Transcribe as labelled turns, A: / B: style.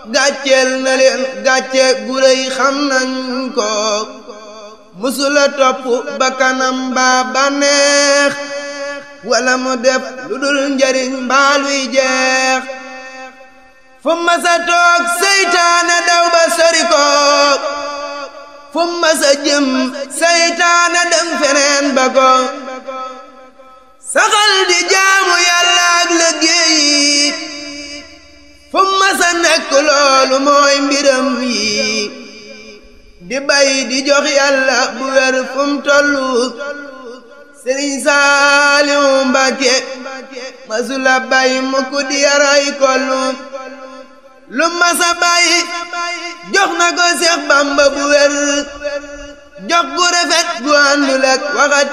A: gàcceel na leen gàcce gu rëy xam nañ ko musula topp ba kanam baa bànneex wala mu def lu dul njariñ mbaaluy jeex fu masa toog seytaane daw ba sori ko fu masa jëm seytaane dem feneen ba ko saxal di jaamu yàlla ak liggéey fu masa nekk loolu mooy mbiram yi di bay di jox yàlla bu wér fu mu tollu sëriñ Saaliw Mbàkke masula bay mukk di yaray kollu lu masa bay jox na ko Seex Bamba bu wér jox gu rafet gu àndul ak waxati